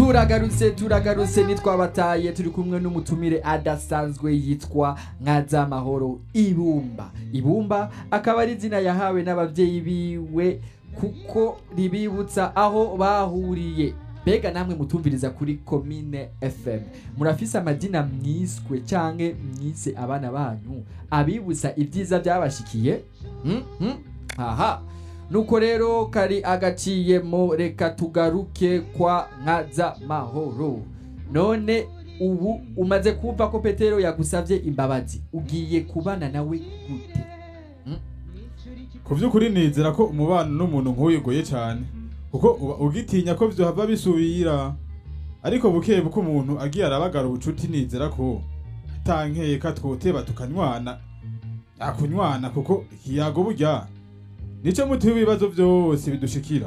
turagarutse turagarutse nitwabataye turi kumwe n'umutumire adasanzwe yitwa nkazamahoro ibumba ibumba akaba ari izina yahawe n'ababyeyi biwe kuko ribibutsa aho bahuriye mbega namwe mutumviriza kuri komine fm murafise amadina mwiswe canke mwise abana banyu abibutsa ibyiza byabashikiye Hmm? Hmm? aha nuko rero kari agaciyemo reka tugaruke kwa nkaza mahoro none ubu umaze kumva ko petero yagusabye imbabazi ugiye kubana nawe gute ku by'ukuri nizera ko umubano n'umuntu nk'uyu ugoye cyane kuko uba ugitinya ko byohava bisubira ariko buke buke umuntu agiye arabagara ubucuti nizera ko atankeka twoteba tukanywana akunywana kuko ikiyago burya nico muti w'ibibazo byose bidushikira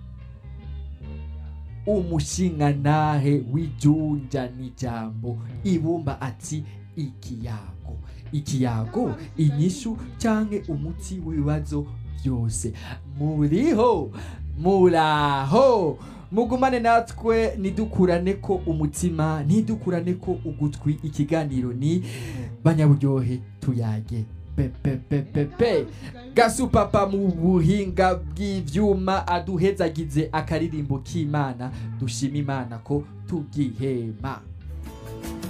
umushingantahe w'ijunja n'ijambo ibumba ati ikiyago ikiyago inyishu canke umuti w'ibibazo byose muriho muraho mugumane natwe nidukurane ko umutima ntidukurane ko ugutwi ikiganiro ni banyaburyohe tuyage pepepepepe gasupapa mu buhinga bw'ivyuma aduhezagize akaririmbo k'imana dushima imana ko tugihema